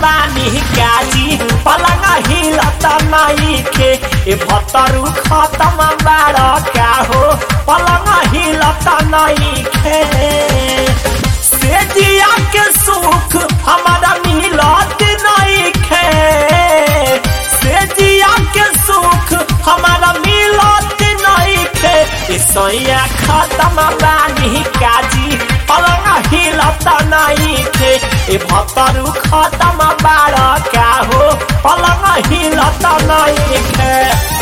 बानी काजी पलंग हिलत नइखे ए भतरू खत्म बाड़ का हो पलंग हिलत नइखे से दिया के सुख हमारा मिलत नइखे से दिया के सुख हमारा मिलत नइखे ए सैया खत्म बानी काजी पलंग हिलत नइखे ए भतरू खत्म बाड़ का हो पलंग हिलत नइखे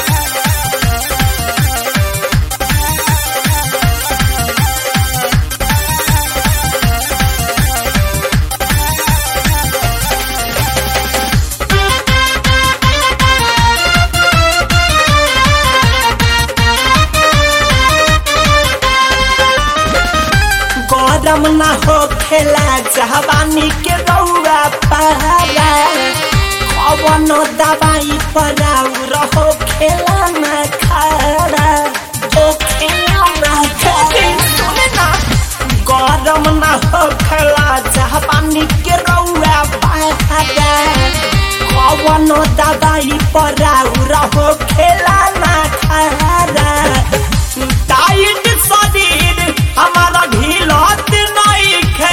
गरम न हो खेला जवानी के रौआ पारा कवन दवाई पराउ रहो खेला न खारा ओ खेला न खारा गरम न हो खेला जवानी के रौआ पारा कवन दवाई पराउ रहो खेला न खारा टाइट शरीर हमारा ढीलत नइखे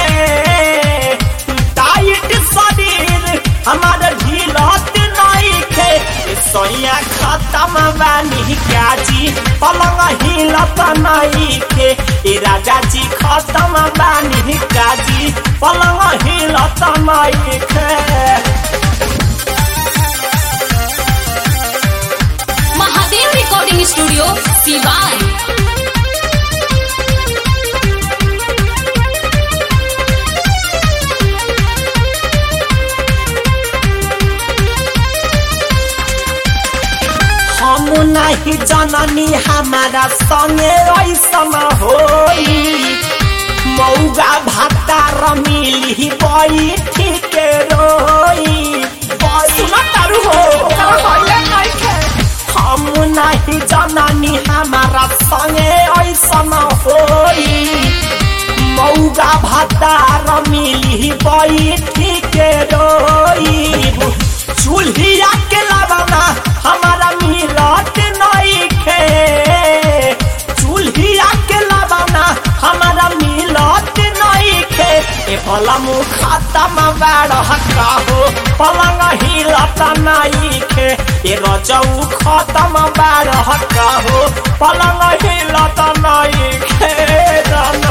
टाइट शरीर हमारा ढीलत नइखे ए सैया खत्म बानी काजी पलंग हिलत नइखे ए राजा जी खत्म बानी काजी पलंग हिलत नइखे महादेव रिकॉर्डिंग स्टूडियो सिवान हम नहीं जननी हमारा संगे ऐसन होई मौगा भाता रमिली बैठी के रोई सुना तारू हो हम नहीं जननी हमारा संगे ऐसन होई मौगा भाता रमिली बैठी के रोई चूल्हिया के लवना हमारा मिलत नइखे चूल्हिया के लवना हमारा मिलत नइखे ए भला मुँह खत्म बाड़ हो पलंग हिलत नइखे ए रजऊ खत्म बाड़ हो पलंग हिलत नइखे रना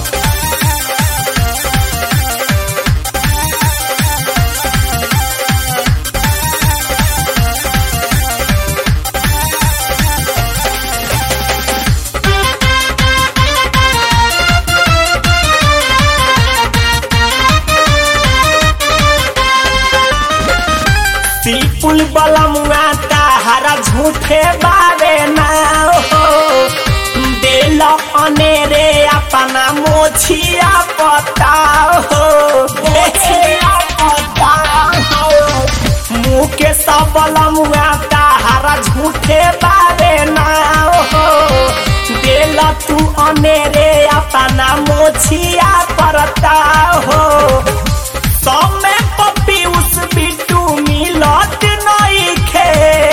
पीपुल बलमुआ ताहरा झूठे बारे ना हो दिल अनेरे अपना मोछिया बताओ हो मोछिया बताओ मुँह के सब बलमुआ ताहरा झूठे बारे ना हो दिल तू अनेरे अपना मोछिया परता हो समय पपीउस बिट्टू मिलत नइखे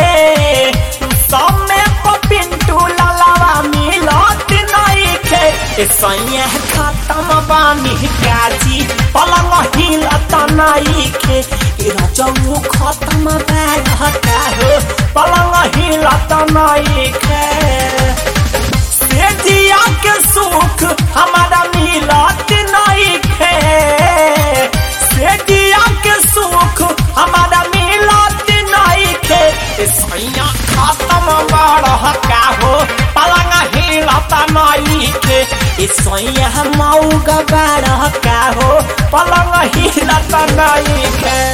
समय पिंटू ललवा मिलत नइखे ए सैया खत्म बानी काजी पलंग हिलत नइखे ए रजऊ खत्म बाहता हो पलंग हिलत नइखे से जिया के सुख हमारा मिलत नइखे से जिया के सुख हमारा मिलत नइखे ए सैया खत्म बाड़ का हो पलंग हिलत नइखे ए सैया मौगा बाड़ का हो पलंग हिलत नइखे